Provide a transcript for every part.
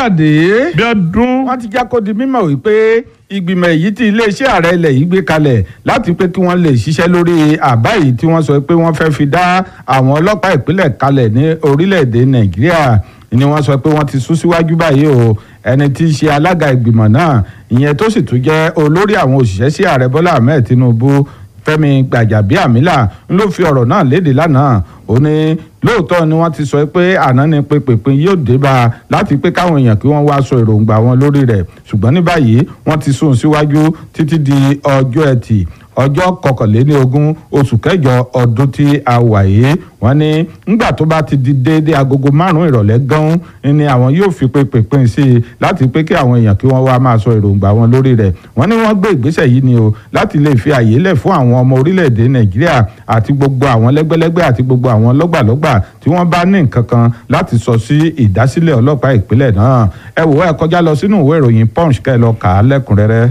káyọ̀dé bí ọdún wọ́n ti já kó di mímọ̀ wípé ìgbìmọ̀ èyí tí iléeṣẹ́ ààrẹ ilẹ̀ yìí gbé kalẹ̀ láti pé kí wọ́n lè ṣiṣẹ́ lórí àbá yìí tí wọ́n sọ pé wọ́n fẹ́ fi dá àwọn ọlọ́pàá ìpínlẹ̀ kalẹ̀ ní orílẹ̀-èdè nàìjíríà ni wọ́n sọ pé wọ́n ti sún síwájú báyìí o ẹni tí í ṣe alága ìgbìmọ̀ náà ìyẹn tó sì tún jẹ́ olórí àwọn òṣìṣẹ́ sí ààrẹ bọ́lá ahmed tinubu fẹ́mi gbàjàbíàmílà ń ló fi ọ̀rọ̀ náà léde lánàá ó ní lóòótọ́ ni wọ́n ti sọ pé àná ni pé pèpin yóò dé bá a láti pé káwọn èèyàn kí wọ́n wá sọ èròǹgbà wọn lórí rẹ̀ ṣùgbọ́n ní báyìí wọ́n ti sún síwájú títí di ọjọ́ ẹtì ọjọ́ kọkànléní ogún oṣù kẹjọ ọdún tí a wà yìí wọ́n ní ńgbà tó bá ti di déédéé agogo márùn-ún ìrọ̀lẹ́ gan ni àwọn yóò fi pé pèpin sí i láti pé kí àwọn èèyàn kí wọ́n wá máa sọ èròǹgbà wọn lórí rẹ̀ wọ́n ní wọ́n gbé ìgbésẹ̀ yìí ni o láti lè fi àyè lẹ̀ fún àwọn ọmọ orílẹ̀-èdè nàìjíríà àti gbogbo àwọn lẹ́gbẹ́lẹ́gbẹ́ àti gbogbo àwọn lọ́gbàlọ́gbà tí wọ́n bá ní nǹkan kan láti sọ sí ìdásílẹ̀ ọlọ́pàá ìpínlẹ̀ náà ẹ wò ẹ kọjá lọ sínú ìwé ìròyìn punch kẹ́ ẹ lọ kà á lẹ́kùnrẹ́rẹ́.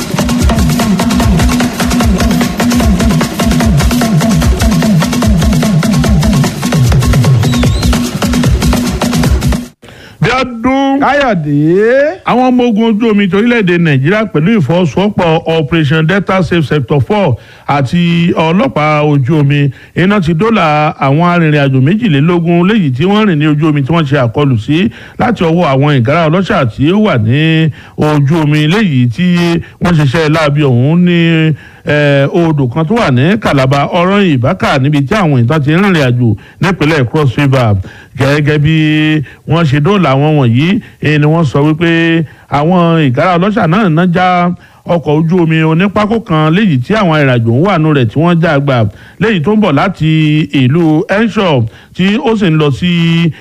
bí ọdún káyọ̀dé àwọn ọmọ ogun ojú omi torílẹ̀-èdè nàìjíríà pẹ̀lú ìfọwọ́sowọ́pọ̀ operation delta safe sector four àti ọlọ́pàá ojú omi iná ti dóòlà àwọn arìnrìn-àjò méjìlélógún léyìí tí wọ́n rìn ní ojú omi tí wọ́n ṣe àkọlù sí láti ọwọ́ àwọn ìgárá ọlọ́ṣà tí ó wà ní ojú omi léyìí tí wọ́n ṣiṣẹ́ láabi ọ̀hún ní odò kan tó wà ní Calabar ọ̀rọ̀ ìbákà níbi tí àwọn ìtàn ti rìnrìn àjò nípínlẹ̀ Cross River gẹ́gẹ́ bí wọ́n ṣe dóòlà àwọn wọ̀nyí ni wọ́n sọ wípé àwọn ìgárá ọlọ́ṣà náà ná já ọkọ̀ ojú omi onípákó kan léyìí tí àwọn ìrìnàjò ń wà nù rẹ̀ tí wọ́n já gbà léyìí tó ń bọ̀ láti ìlú Enshaw tí ó sì ń lọ sí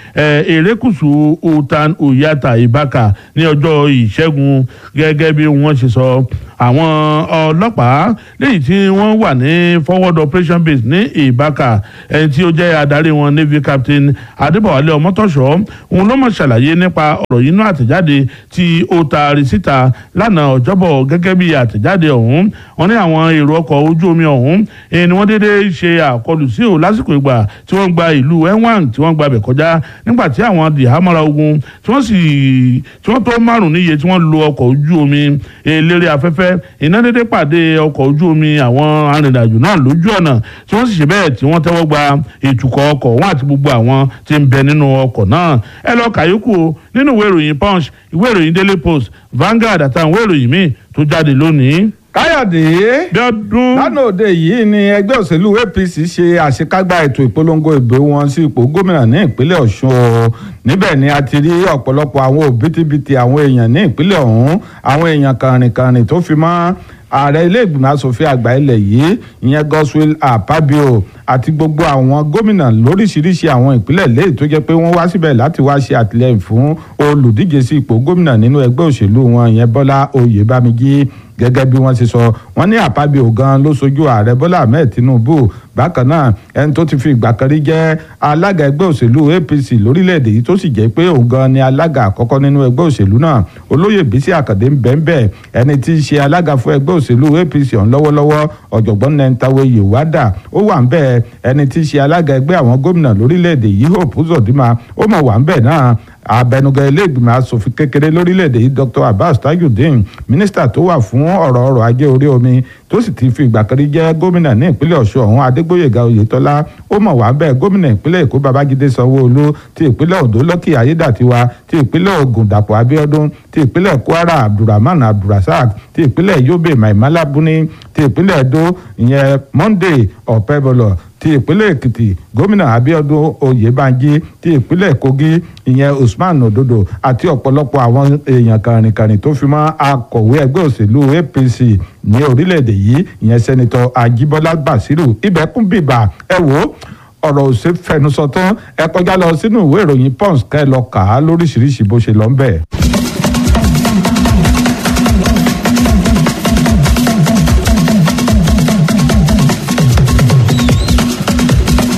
erékùṣù utan uyata ibaka ní ọjọ́ ìṣẹ́gun gẹ́gẹ́ bí wọ́n ṣe sọ àwọn ọlọ́pàá léyìí tí wọ́n wà ní forward operation base ní ibaka ẹni tí ó jẹ́ adarí wọn navy captain adébọ̀wálé ọmọtọ́ṣọ́ òun ló mọ̀ ṣàlàyé nípa ọ̀rọ̀ yìí nínú àtẹ̀jáde tí ó taari síta lánàá ọjọ́bọ̀ gẹ́gẹ́ bí àtẹ̀jáde ọ̀hún wọn ní àwọn èrò ọkọ̀ ojú omi ọ̀hún ni wọ́n déédéé ṣe àkọlù sí ò lásìkò ìgbà tí wọ́n gba ìlú enwang tí wọ́n gba bẹ̀ kọjá nígbà tí àwọn dìhámọ́ra ogun tí wọ́n sì tí wọ́n tó márùn níye tí wọ́n lo ọkọ̀ ojú omi eléré afẹ́fẹ́ iná déédéé pàdé ọkọ̀ ojú omi àwọn arìnrìnàjò náà lójú ọ̀nà tí wọ́n sì ṣe bẹ́ẹ̀ tí wọ́n tẹ́wọ́ gba ìtukọ̀ ọkọ̀ wọn àti gbogbo àwọn tí ń bẹ nínú ọkọ̀ náà ẹ lọ kàyókù nínú ìwé ìròyìn punch ìwé ìròyìn daily post Vanguard àtàwọn ìwé ìròyìn míì tó jáde lónìí. káyọ̀dé bí ọdún lánàá òde yìí ni ẹgbẹ́ òṣèlú APC ṣe àṣekágbá ètò ìpolongo ìbò wọn sí ipò gómìnà ní ìpínlẹ̀ Ọ̀ṣun o níbẹ̀ ni a ti rí ọ̀pọ̀lọpọ̀ àwọn òbítíbitì àwọn èèyàn ní ìpínlẹ̀ ọ̀hún àwọn èèyàn kàrìnkàrìn tó fi mọ́ ààrẹ ilé ìgbìmọ̀ asòfin àgbà ilẹ̀ yìí ìyẹn Godswill Akpabio àti gbogbo àwọn gómìnà lóríṣiríṣi àwọn ìpínlẹ̀ léyìí tó jẹ́ pé wọ́n wá síbẹ̀ láti wá ṣe àtìlẹ́yìn fún olùdíje sí ipò gómìnà nínú ẹgbẹ́ òṣèlú wọn ìyẹn Bọ́lá Oyèbámigí gẹ́gẹ́ bí wọ́n ti sọ wọ́n ní Akpabio gan ló sojú ààrẹ Bọ́lá Ahmed Tinubu bákan náà ẹni tó ti fi ìgbà kan rí jẹ́ alága ẹgbẹ́ òṣèlú APC lórílẹ̀‐èdè yìí tó sì jẹ́ pé òun gan ni alága àkọ́kọ́ nínú ẹgbẹ́ òṣèlú náà olóyè Bísí Àkàndé ń bẹ́ẹ̀ bẹ́ẹ̀ ẹni tí í ṣe alága fún ẹgbẹ́ òṣèlú APC ọ̀hún lọ́wọ́lọ́wọ́ ọ̀jọ̀gbọ́n Nentawe Yewada ó wà ń bẹ́ẹ̀ ẹni tí í ṣe alága ẹgbẹ́ àwọn gómìnà lórílẹ̀‐èdè yìí Hope Uzodinma ó mọ̀ wà ń bẹ́ẹ̀ náà abẹnugan ilé ìgbìmọ̀ asòfin kékeré lórílẹ̀‐èdè yìí Dr Abbas Tajudeen mínísítà tó wà fún ọ̀rọ̀ ọrọ̀ ajé orí omi tó sì ti fi ìgbà kan rí jẹ́ gómìnà ní ìpínlẹ̀ Ọ̀ṣun ọ̀hún Adégbóyèga Oyètọ́lá ó mọ̀ wá bẹ́ẹ̀ gómìnà ìpínlẹ̀ Èkó Babájídé Sanwó-Olú ti ìpínlẹ̀ Oǹdó Lọ́kì Ayédàtiwa ti ìpínlẹ̀ Ògùn Dàpọ̀ Abíọ́dún ti ìpínlẹ̀ Kwara Abdulrahman Abdulrasaq ti ìpínlẹ̀ Yobe Maimala Buni ti ìpínlẹ̀ Edo ìyẹn Monday Ọ̀pẹ́bọlọ̀ ti ìpínlẹ̀ èkìtì gómìnà abíọ́dún oyèbánjí ti ìpínlẹ̀ kogi ìyẹn usman ododo àti ọ̀pọ̀lọpọ̀ àwọn èèyàn kàrìnkàrìn tó fi mọ́ akọ̀wé ẹgbẹ́ òṣèlú apc ní orílẹ̀-èdè yìí ìyẹn sẹ́nitọ́ ajíbọ́lá basiru ibẹ̀kún bíbà ẹ wò ó ọ̀rọ̀ òṣè fẹnusọ tán ẹ kọjá lọ sínú ìwé ìròyìn pons ká ẹ lọ kà á lóríṣiríṣi bó ṣe lọ ń bẹ̀.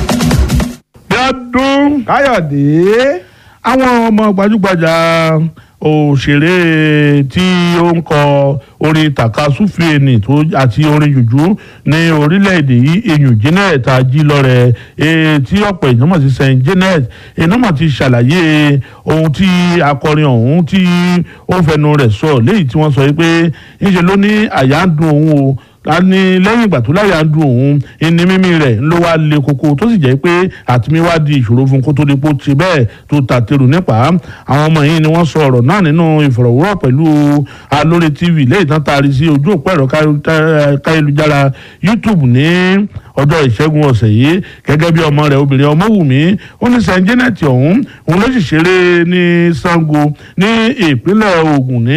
bí ọdún káyọ̀dé àwọn ọmọ gbajúgbajà òṣèré tí ó ń kọ orin takasúfèé ni tó àti orin jùjú ní orílẹ̀-èdè yìí eyín Janet Ajílọ́rẹ̀ tí ọ̀pọ̀ èèyàn mọ̀ sí Saint Janet èèyàn mọ̀ ti ṣàlàyé ohun tí akọrin ọ̀hún tí ó fẹnu rẹ̀ sọ léyìí tí wọ́n sọ pé ńṣe ló ní àyà ń dùn òun o a ní lẹ́yìn ìgbà tó láyà ń dùn òun ẹni mímí rẹ̀ ló wá le koko tó sì jẹ́ pé àtìmí wá di ìṣòro fún kó tó di pò ti bẹ́ẹ̀ tó ta tèrò nípa àwọn ọmọ yìí ni wọ́n sọ ọ̀rọ̀ náà nínú ìfọ̀rọ̀wérọ̀ pẹ̀lú alórí tv lẹ́yìn tán taari sí ojú òpó ẹ̀rọ káyélujára youtube ní ọjọ́ ìṣẹ́gun ọ̀sẹ̀ yìí gẹ́gẹ́ bí ọmọ rẹ̀ obìnrin ọmọwùmí ó ní Saint Janet ọ̀hún òun ló sì ṣeré ní Ṣàngó ní ìpínlẹ̀ Ògùn ní